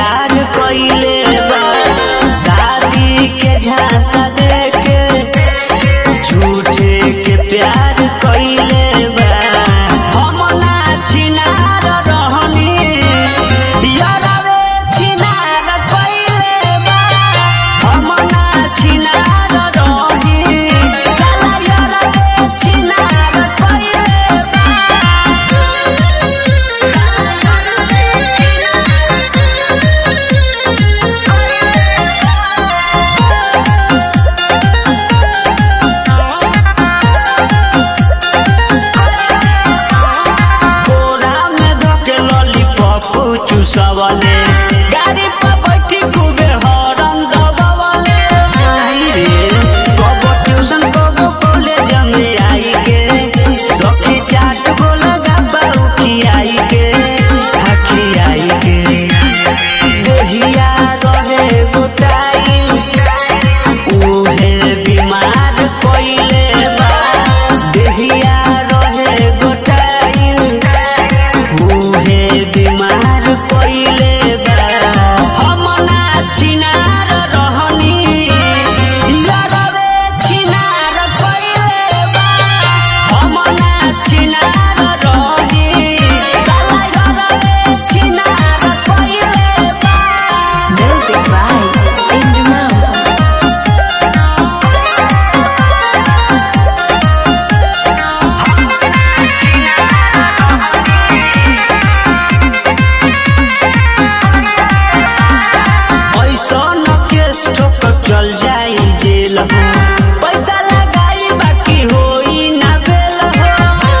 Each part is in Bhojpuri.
प्यार कइले बा शादी के झांसा देके झूठे के प्यार कइले बा हम ना छिनार रहनी यारवे छिनार कइले बा हम ना छिनार रही साला यारवे छिनार कइले बोरा में धके लॉलीपॉप चूसवले गाड़ी पर बैठी खूबे हॉर्न दबावले आई रे कबो ट्यूशन कबो कॉलेज में आई के सखी चाट गो लगा बारू खियाई के हखियाई के देहिया रहे गोटाई उहे बीमार कइले बा देहिया रहे गोटाई उहे बीमार कइले बा हम ना छिनार रहनी यारवे छिनार कइले बा हम ना छिनार रही साला यारवे छिनार कइले बा Music by Injamal. ऐसन केस ठोकर चल जाई जेल हो पैसा लगाई बाकी होई ना बेल हो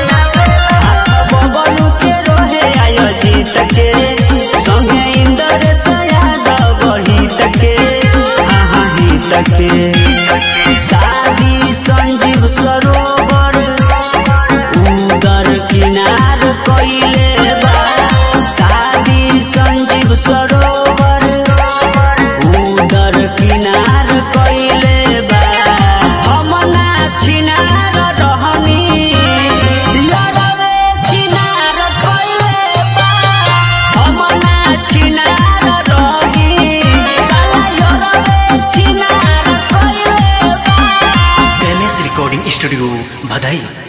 बबलू के रोहे आयो जीत के संगे इंदर यादव हित के हाँ हाँ हित के शादी संजीव सरोवर उदर किनार कइले बा शादी संजीव सरोवर उदर किनार कइले बा हम ना छिनार रहनी यारवे छिनार कइले बा हम ना छिनार रही साला यारवे छिनार कइले बा एम एस रिकॉर्डिंग स्टूडियो भदई